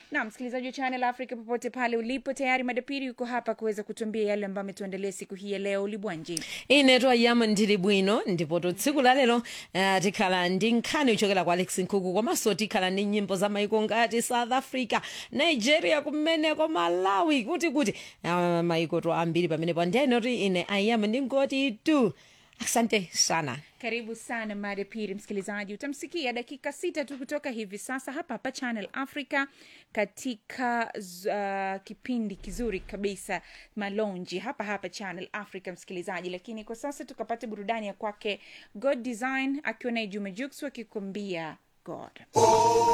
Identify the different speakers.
Speaker 1: na msikilizaji wa channel africa popote pale ulipo tayari madapiri yuko hapa kuweza kutuambia yale ambayo ametuandalia siku hii ya leo libwanji
Speaker 2: ineto ayama ndili bwino ndipo to tsiku la lero uh, tikhala ndi nkhani yochokera kwa alex nkhuku komanso tikhala ndi nyimbo za maiko ngati south africa nigeria kumeneko malawi kuti kuti uh, maiko to ambiri pamenepo ndiyenoti ine ayama ndingoti tu asante sana
Speaker 1: karibu sana mada pili msikilizaji utamsikia dakika sita tu kutoka hivi sasa hapa hapa channel africa katika uh, kipindi kizuri kabisa malonji hapa hapa channel africa msikilizaji lakini kwa sasa tukapata burudani ya kwake god design akiwa naye juma juks wakikuambia god